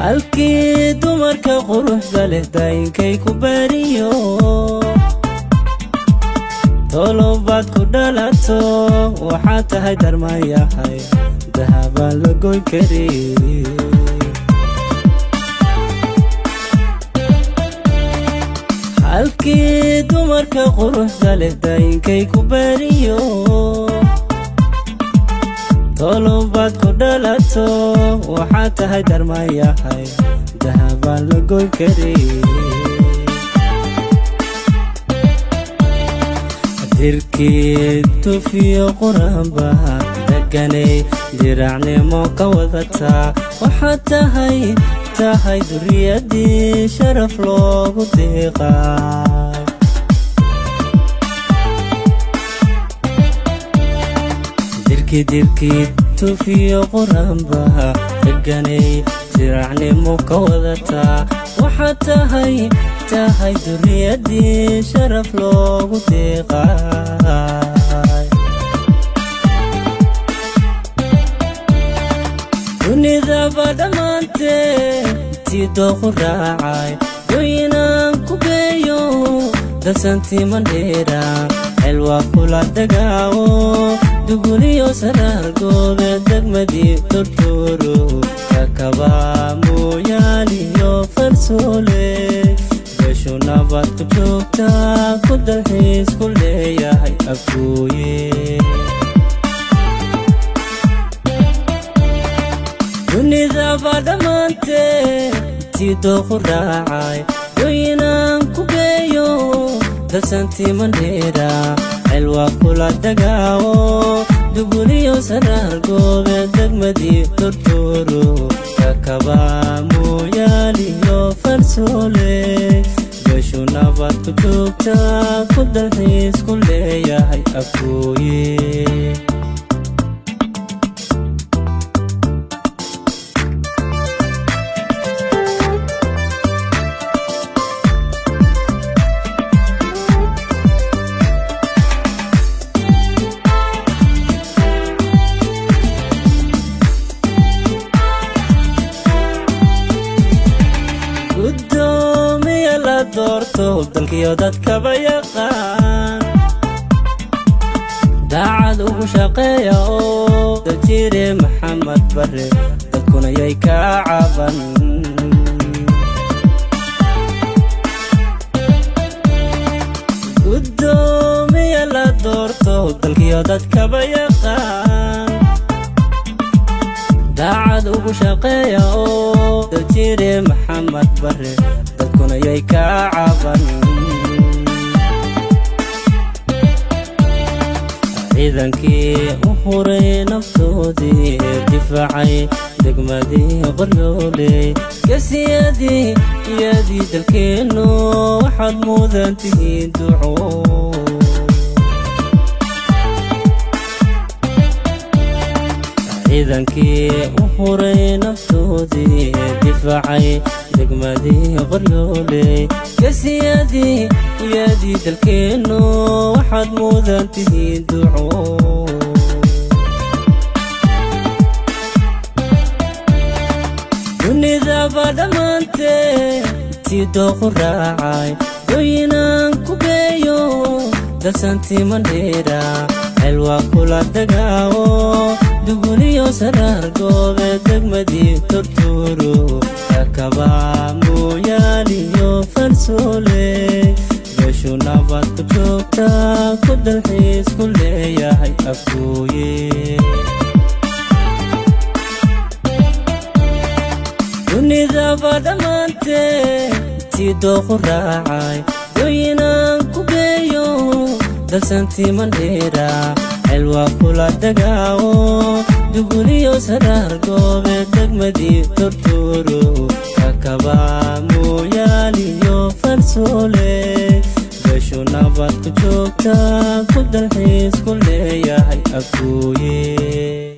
halkii dumarka quruxda leh daayinkay ku baariyo tolobaad ku dhalato waxaad tahay darmayahay dahabaan la goyn kari halkii dumarka quruxda leh daayinkay ku baariyo tolobaad ku dhalato waxaad tahay darmayahay dahabaan la goyn kari dirkii tufiyo quraanbaha deganay diracnimo ka wadataa waxaad tahay tahay duriyadii sharaf loogu deeqaa dirkidirkii tufiyo quraanbaha deganay diracnimo ka wadataa waxaad tahay tahay duriyadii sharaf loogu deeqaay dunidaba dhammaantee tii dooqu raacay doyinaan ku geeyo dasantii mandheera xelwaa kula dagaawo duguliyo saraar goobe degmadii tortooro kakabaa mooyaaliyo farsoole beshu nabad ku joogtaa ku dalxiis ku leeyahay afgooye dunidaba dhammaantee tii dooqu raacay doyinaan ku geeyo dasantii mandheera xelwaa kula dagaawo duguliyo saraar goobe degmadii tortooro kakabaa mooyaaliyo farsoole beshu nabad ku joogtaa ku dalxiis ku leeyahay afgooye gudoomiya la doorto dalkiyo dadkaba yaqaan daacad ugu shaqeeya oo dajiire maxamed bare dadkuna yay kaa caban gudoomiya la doorto dalkiyo dadkaba yaqaan daacad ugu shaqeeya oo dajiire maxamed bare dadkuna yay kaa caban ciidankii u huray naftoodii difaacay degmadii qoryooley gesiyadii iyadii dalkeennu waxaad mudan tihiin duco ciidankii u huray naftoodii difaacay degmadii qoryooley gesiyadii iyadii dalkeennu waxaad mudan tihiin duco dunidaba dhammaantee tii dooqu raacay doyinaan ku geeyo dasantii mandheera xelwaa kula dagaawo duguliyo saraar goobe degmadii tortooro kakabaa mooyaaliyo farsoole beshu nabad ku joogtaa ku dalxiis ku leeyahay afgooye dunidaba dhammaantee tii dooqu raacay doyinaan ku geeyo dasantii mandheera xelwaa kula dagaawo duguliyo saraar goobe degmadii tortooro kakabaa mooyaaliyo farsoole beshu nabad ku joogtaa ku dalxiis ku leeyahay afgooye